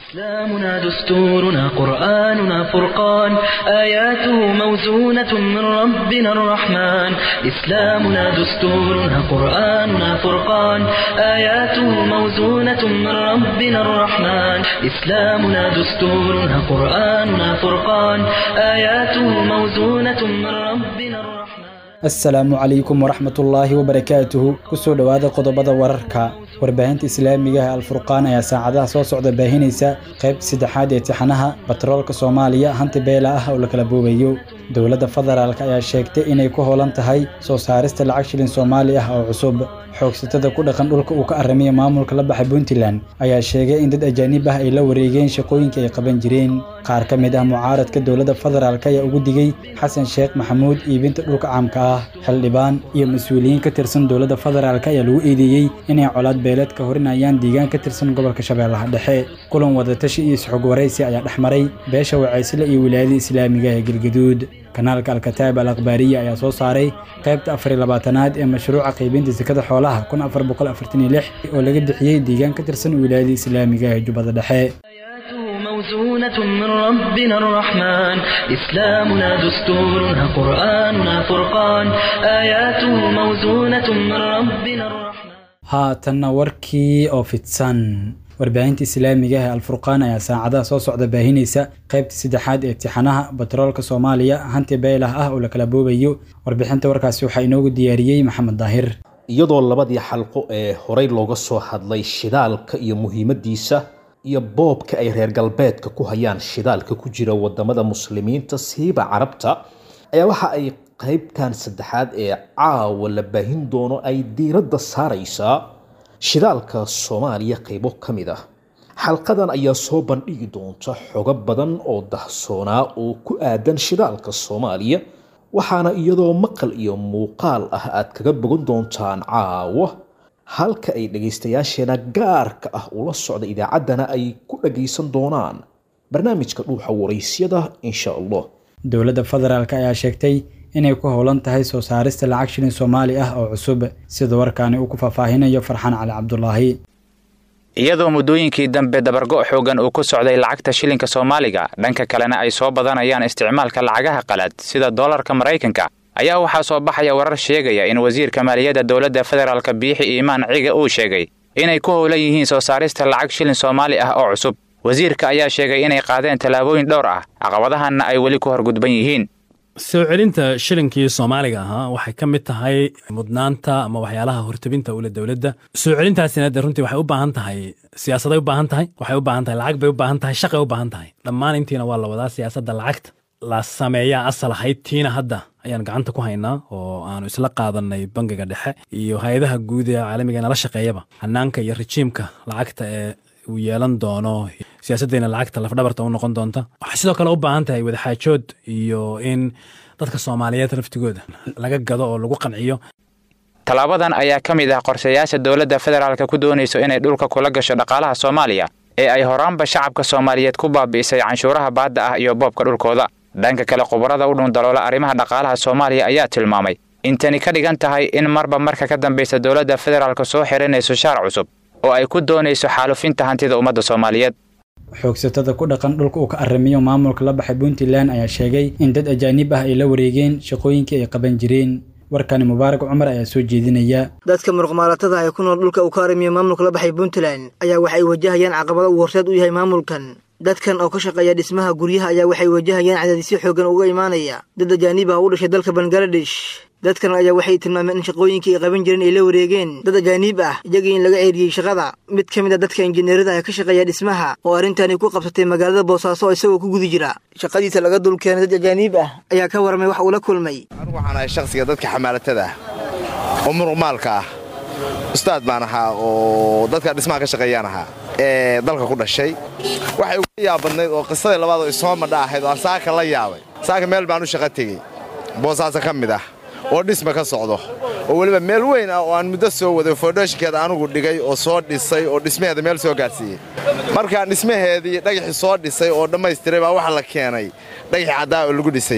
إسلامنا دستورنا قرآننا فرقان آياته موزونة من ربنا الرحمن إسلامنا دستورنا قرآننا فرقان آياته موزونة من ربنا الرحمن إسلامنا دستورنا قرآننا فرقان آياته موزونة من ربنا الرحمن asalaamu calaykum waraxmatullaahi wabarakaatuhu kusoo dhowaada qodobada wararka warbaahinta islaamiga ah alfurqaan ayaa saacadaha soo socda baahinaysa qayb saddexaad ee tixanaha batroolka soomaaliya hanti beela ah oo la kala boobayo dowladda federaalk ayaa sheegtay inay ku hoolan tahay soo saarista lacag shilin soomaali ah oo cusub xoogsatada ku dhaqan dhulka uu ka aramiya maamulka la baxay puntland ayaa sheegay in dad ajaanib ah ay la wareegeen shaqooyinka ay qaban jireen qaar ka mid ah mucaaradka dowladda federaalk ayaa ugu digay xasan sheekh maxamuud iibinta dhulka caamka ah xildhibaan iyo mas-uuliyiin ka tirsan dowladda federaalk ayaa lagu eedeeyey inay colaad beeleed ka horinayaan deegaan ka tirsan gobolka shabeellaha dhexe kulan wadatashi iyo isxog waraysi ayaa dhex maray beesha wacaysle iyo wilaayada islaamiga ee galgaduud kanaalka alkataab al akhbaariya ayaa soo saaray qaybta afar iyo labaatanaad ee mashruuca qaybinta sekada xoolaha kun afar boqol afartan iyo lix oo laga bixiyey deegaan ka tirsan wilaayada islaamiga ee jubbada dhexe موزونة من ربنا الرحمن إسلامنا دستورنا قرآننا فرقان آياته موزونة من ربنا الرحمن haatanna warkii oo fidsan warbaahinta islaamiga ah alfurqaan ayaa saacadaha soo socda baahinaysa qaybta saddexaad ee tixanaha batroolka soomaaliya hanti beelah ah oo la kala boobayo warbixinta warkaasi waxaa inoogu diyaariyey maxamed daahir iyadoo labadii xalqo ee horey looga soo hadlay shidaalka iyo muhiimadiisa iyo boobka ay reer galbeedka ku hayaan shidaalka ku jira wadamada muslimiinta siiba carabta ayaa waxa ay qaybtan saddexaad ee caawa la baahin doono ay diiradda saaraysaa shidaalka soomaaliya qaybo ka mid ah xalqadan ayaa soo bandhigi doonta xogo badan oo dahsoonaa oo ku aadan shidaalka soomaaliya waxaana iyadoo maqal iyo muuqaal ah aad kaga bogan doontaan caawa halka ay dhagaystayaasheena gaarka ah ula socda idaacaddana ay ku dhagaysan doonaan barnaamijka dhuuxa waraysyada insha allah dowladda federaalk ayaa sheegtay inay ku howlan tahay soo saarista lacag shilin soomaali ah oo cusub sida warkaani uu ku faahfaahinayo farxaan cali cabdulaahi iyadoo muddooyinkii dambe dabargo' xoogan uu ku socday lacagta shilinka soomaaliga dhanka kalena ay soo badanayaan isticmaalka lacagaha qalaad sida doolarka maraykanka ayaa waxaa soo baxaya warar sheegaya in wasiirka maaliyadda dowladda federaalka biixi iimaan ciga uu sheegay inay ku howlan yihiin soo saarista lacag shilin soomaali ah oo cusub wasiirka ayaa sheegay inay qaadeen tallaabooyin dhowr ah caqabadahanna ay weli ku horgudban yihiin soo celinta shilinkii soomaaliga ahaa waxay ka mid tahay mudnaanta ama waxyaalaha hortabinta ule dowladda soo celintaasina de runtii waxay u baahan tahay siyaasaday u baahan tahay waxay u baahan tahay lacag bay u baahan tahay shaqay u baahan tahay dhammaan intiina waa la wadaa siyaasadda lacagta la sameeyaa asal ahayd tiina hadda ayaan gacanta ku haynaa oo aanu isla qaadanay bangiga dhexe iyo hay-adaha guud ee caalamiga nala shaqeeyaba hanaanka iyo rejiimka lacagta ee uu yeelan doono siyaasaddeena lacagta lafdhabarta u noqon doonta waxay sidoo kale u baahan tahay wadaxaajood iyo in dadka soomaaliyeed laftigooda laga gado oo lagu qanciyo tallaabadan ayaa ka mid ah qorshayaasha dowladda federaalka ku doonayso inay dhulka kula gasho dhaqaalaha soomaaliya ee ay horaanba shacabka soomaaliyeed ku baabi'isay canshuuraha baadda ah iyo boobka dhulkooda dhanka kale khubarada u dhundaloola arrimaha dhaqaalaha soomaaliya ayaa tilmaamay in tani ka dhigan tahay in marba marka ka dambaysa dowladda federaalka soo xiranayso shaar cusub oo ay ku doonayso xaalufinta hantida ummadda soomaaliyeed xoogsatada ku dhaqan dhulka uu ka aramiyo maamulka la baxay puntland ayaa sheegay in dad ajaanib ah ay la wareegeen shaqooyinkii ay qaban jireen warkani mubaarak cumar ayaa soo jeedinaya dadka muruqmaalatada ee ku nool dhulka uu ka aramiyo maamulka la baxay puntland ayaa waxay wajahayaan caqabado uu horseed u yahay maamulkan dadkan oo ka shaqeeya dhismaha guryaha ayaa waxay wajahayaan cadaadisyo xoogan uga imaanaya dad ajaanib ah u dhashay dalka bangaladesh dadkan ayaa waxay tilmaameen in shaqooyinkii ay qaban jireen ay la wareegeen dad ajaaniib ah iyagii in laga ceeriyey shaqada mid ka mid a dadka injineerada ee ka shaqeeya dhismaha oo arrintani ku qabsatay magaalada boosaaso isagoo ku guda jira shaqadiisa laga dulkeenay dad ajaaniib ah ayaa ka warramay wax uu la kulmay anugu waxaan ahay shakhsiga dadka xamaalatada ah oo muruqmaalka ah ustaad baan ahaa oo dadka dhismaha ka shaqeeyaan ahaa ee dalka ku dhashay waxay uga yaabadnayd oo qisadii labaad oo isoo madha ahayd oo aan saaka la yaabay saaka meel baan u shaqo tegey boosaaso ka mid ah oo dhisma ka socdo oo weliba meel weyn ah oo aan muddo soo waday foodhooshinkeeda anugu dhigay oo soo dhisay oo dhismaheeda meel soo gaadhsiiyey markaan dhismaheedii dhagaxii soo dhisay oo dhammaystiray baa waxa la keenay dhagaxii caddaa oo lagu dhisayey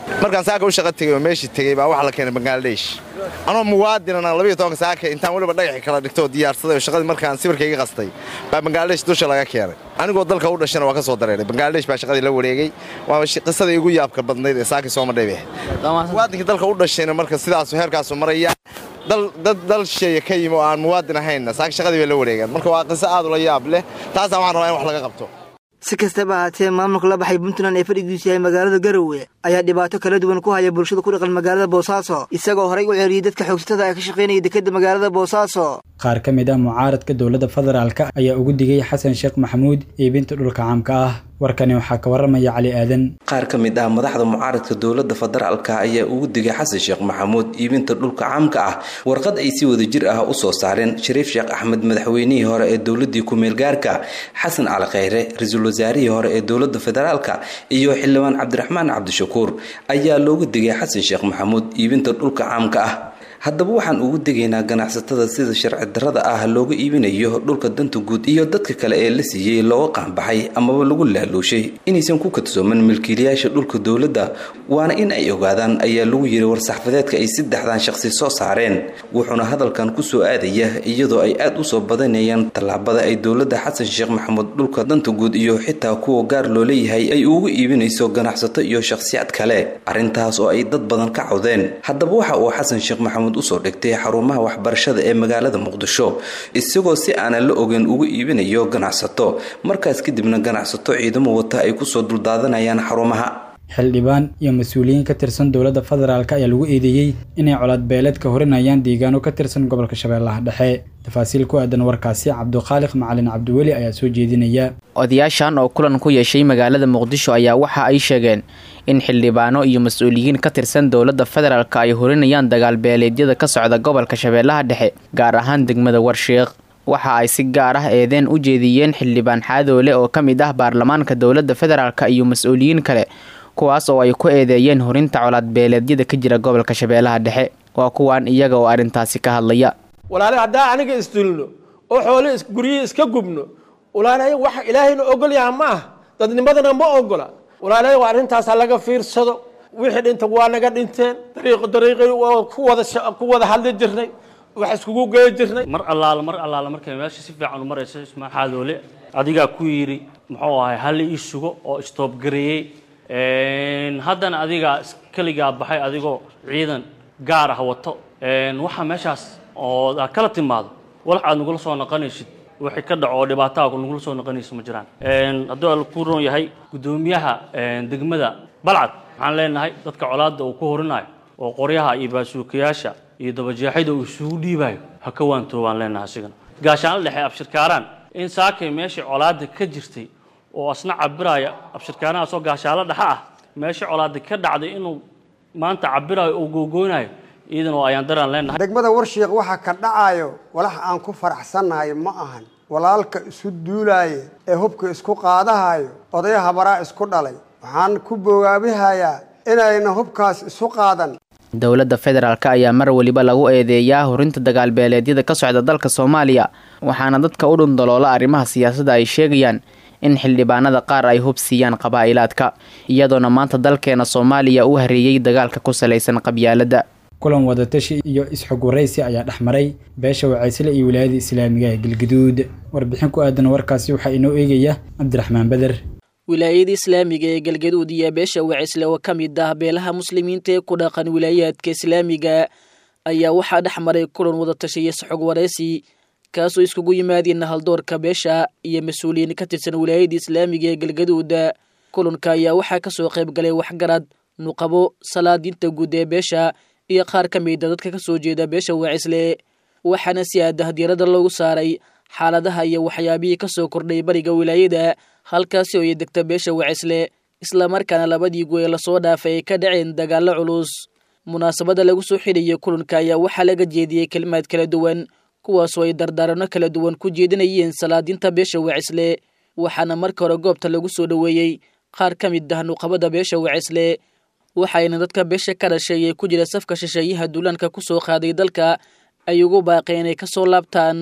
markaan saaka u shaqa tegay oo meeshii tegey baa waxa la keenay bangaladesh anoo muwaadinana labiyo tobanka saaka intaan weliba dhagaxi kala dhigto oo diyaarsaday oo shaqadii markaan sawirkayga qastay baa bangaladesh dusha laga keenay anigoo dalka u dhashana waa ka soo dareeray bangaladesh baa shaqadii la wareegay waa qisadii igu yaabka badnayd ee saakii soo madhay bay ahayd muwaadinkii dalka u dhashayna marka sidaasu heerkaasu maraya dad dal shisheeye ka yimi oo aan muwaadin ahaynna saaka shaqadii bay la wareegaan marka waa qiso aad ula yaab leh taasaan waxaan rabaa in wax laga qabto si kastaba ahaatee maamulka la baxay puntland ee fadhigiisu yahay magaalada garowe ayaa dhibaato kala duwan ku haya bulshada ku dhaqan magaalada boosaaso isagoo horay u ceeriyey dadka xoogsatada ee ka shaqaynaya dekedda magaalada boosaaso qaar ka mid ah mucaaradka dowladda federaalka ayaa ugu digay xasan sheekh maxamuud iibinta dhulka caamka ah warkani waxaa ka waramaya cali aadan qaar ka mid ah madaxda mucaaradka dowladda federaalka ayaa ugu digay xasan sheekh maxamuud iibinta dhulka caamka ah warqad ay si wada jir ah usoo saareen shariif sheekh axmed madaxweynihii hore ee dowladii ku-meelgaarka xasan cali kheyre ra-iisul wasaarihii hore ee dowladda federaalka iyo xildhibaan cabdiraxmaan cabdishakuur ayaa loogu digay xasan sheekh maxamuud iibinta dhulka caamka ah haddaba waxaan ugu degaynaa ganacsatada sida sharci darrada ah looga iibinayo dhulka danta guud iyo dadka kale ee la siiyey looga qaanbaxay amaba lagu laaluushay inaysan ku kadsooman milkiilayaasha dhulka dowladda waana in ay ogaadaan ayaa lagu yiri war-saxfadeedka ay saddexdan shaqsi soo saareen wuxuuna hadalkan kusoo aadaya iyadoo ay aad usoo badanayaan tallaabada ay dowladda xasan sheekh maxamuud dhulka danta guud iyo xitaa kuwa gaar loo leeyahay ay ugu iibinayso ganacsato iyo shakhsiyaad kale arrintaas oo ay dad badan ka cawdeen haddaba waxa uu xasan sheekh maxamuud usoo dhigtay xarumaha waxbarashada ee magaalada muqdisho isagoo si aanan la ogeyn ugu iibinayo ganacsato markaas kadibna ganacsato ciidamo wata ay kusoo duldaadanayaan xarumaha xildhibaan iyo mas-uuliyiin ka tirsan dowladda federaalk ayaa lagu eedeeyey inay colaad beeleed ka horinayaan deegaano ka tirsan gobolka shabeellaha dhexe tafaasiil ku aadan warkaasi cabduqaaliq macalin cabdiweli ayaa soo jeedinaya odayaashan oo kulan ku yeeshay magaalada muqdisho ayaa waxa ay sheegeen in xildhibaano iyo mas-uuliyiin ka tirsan dowladda federaalk ay horinayaan dagaal beeleedyada ka socda gobolka shabeellaha dhexe gaar ahaan degmada warsheekh waxa ay si gaar ah eedeen u jeediyeen xildhibaan xaadoole oo ka mid ah baarlamaanka dowladda federaalk iyo mas-uuliyiin kale kuwaas oo ay ku eedeeyeen horinta colaad beeleedyada ka jira gobolka shabeellaha dhexe waa kuwaan iyaga oo arrintaasi ka hadlaya walaale haddaa aniga isdulno oo xoole guryihii iska gubno walaale wax ilaahayna ogol yaha ma ah dadnimadana ma ogola walaale waa arrintaasa laga fiirsado wixii dhinta waa naga dhinteen dariiq dariiqii waa ku wada ku wada hadli jirnay wax iskugu gey jirnay mar allaala mar allaala markay meesha si fiican u marayso ismaa xaadoole adigaa ku yidhi muxuu ahay halli ii sugo oo istoobgareeyey haddana adigaa keligaa baxay adigoo ciidan gaar ah wato waxaa meeshaas oo aad kala timaado walax aad nagula soo noqonaysid wixii ka dhaco oo dhibaataa nagula soo noqonaysa ma jiraan hadduu al ku roon yahay guddoomiyaha degmada balcad waxaan leenahay dadka colaadda uu ku horinayo oo qoryaha iyo baasuukayaasha iyo dabajeexida uu isugu dhiibayo ha ka waantoobaan leenahay asigana gaashaanla dhexe abshirkaaraan in saakay meeshii colaadda ka jirtay oo asna cabiraya abshirkaanahaasoo gaashaalo dhexe ah meeshii colaadda ka dhacday inuu maanta cabirayo oo googoonayo iidan oo ayaan daraan leenahay degmada warshiiq waxaa ka dhacayo walax aan ku faraxsannahay ma ahan walaalka isu duulaaye ee hubka isku qaadahayo odaya habaraa isku dhalay waxaan ku bogaabihayaa inayna hubkaas isu qaadan dowladda federaalk ayaa mar weliba lagu eedeeyaa horinta dagaalbeeleedyada ka socda dalka soomaaliya waxaana dadka u dhundaloola arrimaha siyaasadda ay sheegayaan in xildhibaanada qaar ay hub siiyaan qabaa'ilaadka iyadoona maanta dalkeena soomaaliya u hareeyey dagaalka ku salaysan qabyaaladda kulan wadatashi iyo isxog waraysi ayaa dhex maray beesha wacaysle iyo wilaayada islaamiga ee galgaduud warbixin ku aadan warkaasi waxaa inoo eegaya cabdiraxmaan beder wilaayada islaamiga ee galgaduud iyo beesha wacisle oo ka mid ah beelaha muslimiinta ee ku dhaqan wilaayaadka islaamiga ayaa waxaa dhex maray kulan wadatashi iyo isxog waraysi kaasoo iskugu yimaadeen haldoorka beesha iyo mas-uuliyiin ka tirsan wilaayada islaamiga ee galgaduud kulanka ayaa waxaa kasoo qayb galay waxgarad nuqabo salaadiinta guud ee beesha iyo qaar ka mida dadka kasoo jeeda beesha wacisle waxaana si aadah diirada loogu saaray xaaladaha iyo waxyaabihii kasoo kordhay bariga wilaayada halkaasi oo ay degta beesha wacisle islamarkaana labadii goe lasoo dhaafay ay ka dhaceen dagaalo culus munaasabada lagu soo xidhayay kulanka ayaa waxaa laga jeediyey kelimaad kala duwan kuwaasoo ay dardaarano kala duwan ku jeedinayeen salaadiinta beesha wacisle waxaana marka hore goobta lagu soo dhoweeyey qaar ka mid ah nuqabada beesha wacisle waxayna dadka beesha ka dhashay ee ku jira safka shisheeyaha duulaanka ku soo qaaday dalka ay ugu baaqeen inay kasoo laabtaan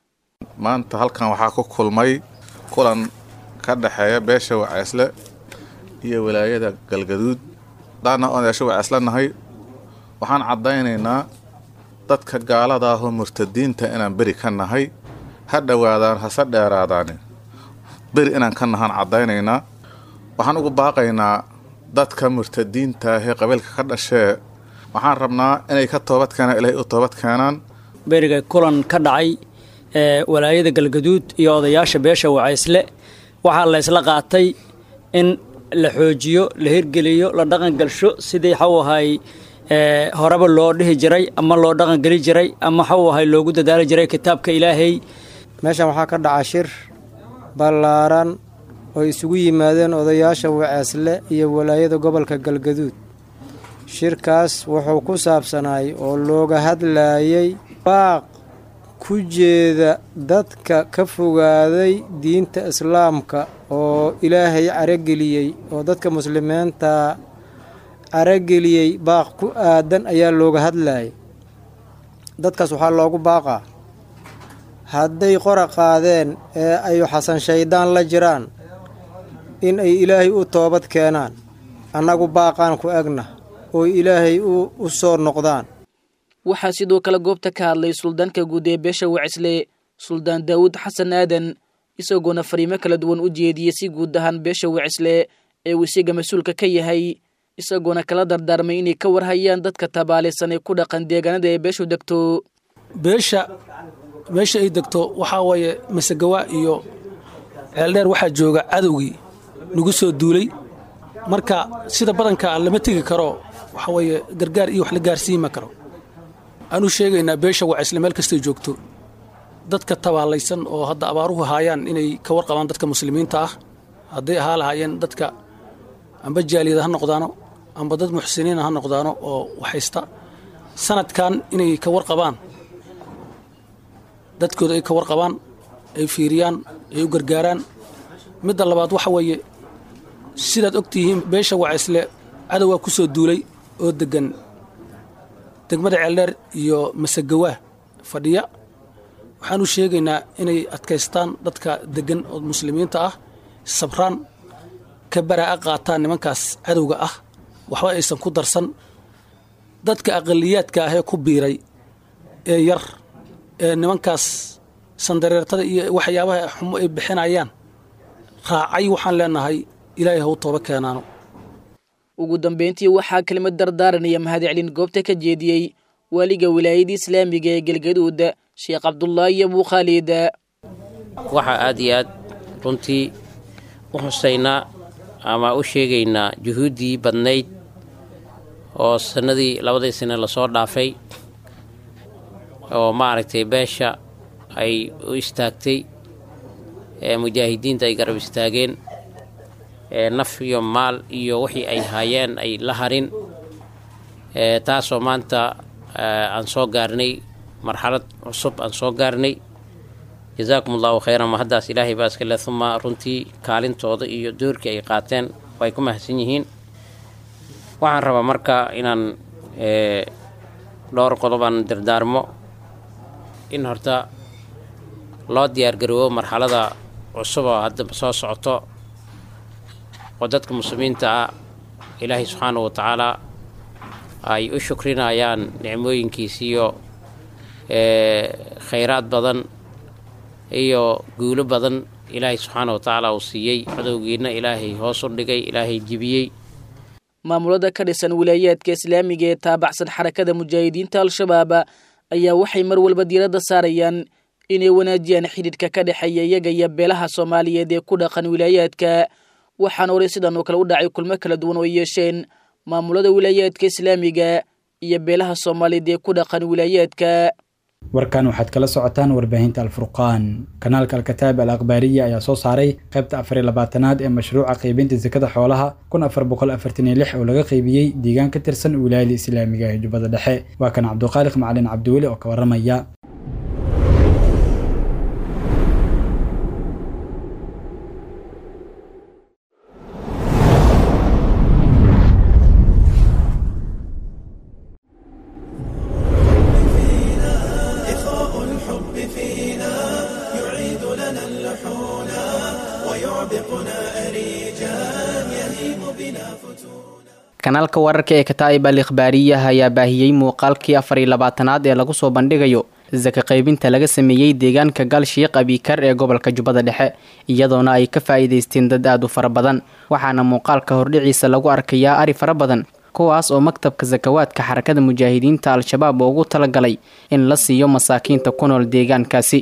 maanta halkan waxaa ku kulmay kulan ka dhexeeya beesha waceysle iyo wilaayada galgaduud daana odayaasho waa islanahay waxaan caddaynaynaa dadka gaalada ahoo murtadiinta inaan beri ka nahay ha dhowaadaan hase dheeraadaani beri inaan ka nahaan caddaynaynaa waxaan ugu baaqaynaa dadka murtadiinta ahee qabiilka ka dhashee waxaan rabnaa inay ka toobad keenaan ilaahay u toobad keenaan beriga kulan ka dhacay ee walaayada galgaduud iyo odayaasha beesha wacaysle waxaa la ysla qaatay in la xoojiyo la hirgeliyo la dhaqangalsho sidii xaw ahay horeba loo dhihi jiray ama loo dhaqangeli jiray ama xaw ahay loogu dadaali jiray kitaabka ilaahay meeshan waxaa ka dhaca shir ballaaran oo isugu yimaadeen odayaasha waceesle iyo walaayada gobolka galgaduud shirkaas wuxuu ku saabsanaay oo looga hadlayay baaq ku jeeda dadka ka fogaaday diinta islaamka oo ilaahay carageliyey oo dadka muslimiinta carageliyey baaq ku aadan ayaa looga hadlayay dadkaas waxaa loogu baaqaa hadday qora qaadeen ee ay xasan shayddaan la jiraan in ay ilaahay u toobad keenaan annagu baaqaan ku egna oo ilaahay u soo noqdaan waxaa sidoo kale goobta ka hadlay suldaanka guud ee beesha wacisle suldaan daawud xasan aadan isagoona fariimo kala duwan u jeediyey si guud ahaan beesha wacisle ee uu isiga mas-uulka ka yahay isagoona kala dardaarmay inay ka warhayaan dadka tabaalaysan ee ku dhaqan deegaanada ee beeshu degto beesha meesha ay degto waxaa waaye masegawa iyo ceeldheer waxaa jooga cadowgii nagu soo duulay marka sida badanka lama tegi karo waxaa weeye gargaar iyo wax la gaarsiima karo aanu sheegaynaa beesha wacisle meel kastay joogto dadka tabaalaysan oo hadda abaaruhu haayaan inay ka warqabaan dadka muslimiinta ah hadday ahaa lahaayeen dadka amba jaaliyada ha noqdaano amba dad muxsiniina ha noqdaano oo waxaysta sanadkan inay ka warqabaan dadkooda ay ka warqabaan ay fiiriyaan ay u gargaaraan midda labaad waxa weeye sidaad og tihiin beesha wacisle cadowgaa ku soo duulay oo deggan degmada ceeldheer iyo masagawaa fadhiya waxaanu sheegaynaa inay adkaystaan dadka deggan oo muslimiinta ah sabraan ka baraa'a qaataan nimankaas cadowga ah waxba aysan ku darsan dadka aqaliyaadka ahee ku biiray ee yar ee nimankaas sandareertada iyo waxyaabaha xumo ay bixinayaan raacay waxaan leenahay ilaahay haw tooba keenaano ugu dambeyntii waxaa kelimad dardaaranaya mahadcelin goobta ka jeediyey waaliga wilaayada islaamiga ee galgaduud sheekh cabdulaahi iyo buukhaalid waxaa aad iyo aad runtii u xusaynaa ama u sheegaynaa juhuuddii badnayd oo sannadii labadii sane lasoo dhaafay oo maaragtay beesha ay u istaagtay ee mujaahidiinta ay garab istaageen ee naf iyo maal iyo wixii ay haayeen ay la harin ee taasoo maanta aan soo gaarnay marxalad cusub aan soo gaarnay jazaakum allahu khayran ma haddaas ilaahay baa iska le uma runtii kaalintooda iyo doorkii ay qaateen way ku mahadsan yihiin waxaan rabaa marka inaan dhowr qodobaan dardaarmo in horta loo diyaargaroobo marxalada cusub oo hadda soo socoto oo dadka muslimiinta ah ilaahay subxaanahu wa tacaalaa ay u shukrinayaan nicmooyinkiisiiyo khayraad badan iyo guulo badan ilaahay subxaana wa tacaala uu siiyey cadowgiina ilaahay hoos u dhigay ilaahay jibiyey maamulada ka dhisan wilaayaadka islaamiga ee taabacsan xarakada mujaahidiinta al-shabaab ayaa waxay mar walba diiradda saarayaan inay wanaajiyaan xidhiidhka ka dhexeeya iyaga iyo beelaha soomaaliyeed ee ku dhaqan wilaayaadka waxaana horay sidan oo kale u dhacay kulmo kala duwan oo ay yeesheen maamulada wilaayaadka islaamiga iyo beelaha soomaaliyeed ee ku dhaqan wilaayaadka warkan waxaad kala socotaan warbaahinta alfurqaan kanaalka alkataab al akhbaariya ayaa soo saaray qaybta afar iyo labaatanaad ee mashruuca qaybinta sakada xoolaha kun afar boqol afartan iyo lix oo laga qaybiyey deegaan ka tirsan wilaayada islaamiga ee jubbada dhexe waa kan cabduqaaliq macalin cabdiweli oo ka warramaya kanaalka wararka ee kataa'ib al ikhbaariyaha ayaa baahiyey muuqaalkii afar iyo labaatanaad ee lagu soo bandhigayo saka qaybinta laga sameeyey deegaanka galshiiq abikar ee gobolka jubbada dhexe iyadoona ay ka faa'iidaysteen dad aad u fara badan waxaana muuqaalka hordhiciisa lagu arkayaa ari fara badan kuwaas oo maktabka sakawaadka xarakada mujaahidiinta al-shabaab ugu talagalay in la siiyo masaakiinta ku nool deegaankaasi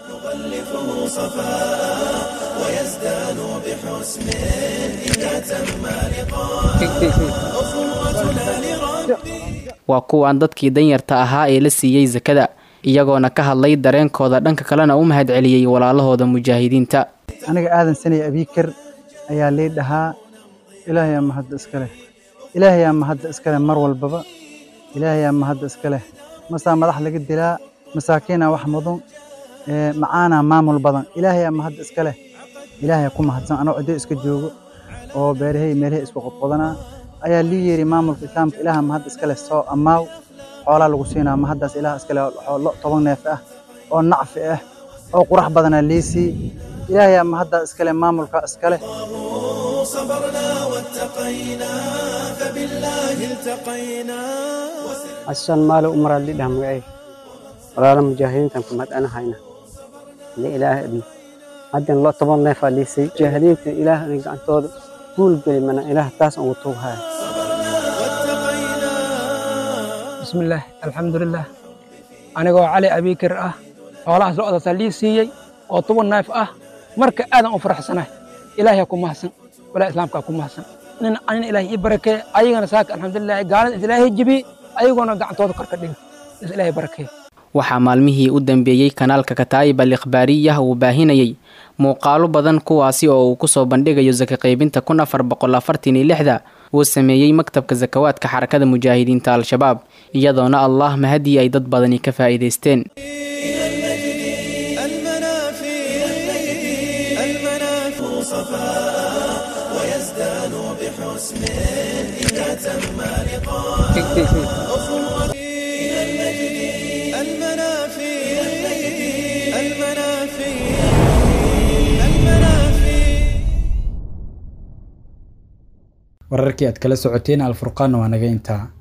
waa kuwan dadkii danyarta ahaa ee la siiyey sakada iyagoona ka hadlay dareenkooda dhanka kalena u mahad celiyey walaalahooda mujaahidiinta aniga aadan sanay abiikar ayaa lii dhahaa ilaahayaa mahadda iska leh ilaahayaa mahadda iska leh mar walbaba ilaahayaa mahadda iska leh masaa madax laga dilaa masaakiinaa wax mudan macaanaa maamul badan ilaahayaa mahadda iska leh ilaahayaa ku mahadsan anoo ciddo iska joogo oo beerahay meelahay isku qodqodanaa ayaa lii yeeri maamulka islaamka ilaaha mahadda iska leh soo ammaaw xoolaa lagu siinaa mahaddaas ilaah iska leh lo toban neef ah oo nacfi ah oo qurax badanaa lii sii ilaahayaa mahaddaa iska leh maamulka iska leh asan maalo umaraad lidhah magacay walaala mujaahidiintan ku madhanahayna li ilaah adni haddan lo toban neefaa liisay mujaahidiinta ilaah gacantooda guul geli mana ilaah taas ugu tuughaya bismillaah alxamdulilah anigoo cali abiikir ah xoolahaas lo-daasaa lii siiyey oo toban neef ah marka aadan u faraxsanahay ilaahay ku mahadsan walaa islaamkaa ku mahadsan nin anin ilaahay ii barakee ayagana saaka alxamdulilah gaalada is ilaahay jibi ayagoona gacantooda kor ka dhiga is ilaahay barakee waxaa maalmihii u dambeeyey kanaalka kataa'ib al ikhbaariyah uu baahinayey muuqaalo badan kuwaasi oo uu kusoo bandhigayo saka qaybinta kun afar boqol afartan iyo lixda uu sameeyey maktabka sakawaadka xarakada mujaahidiinta al-shabaab iyadoona allah mahadii ay dad badani ka faa'iidaysteen wararkii aad kala socoteen alfurqaanna waa naga intaa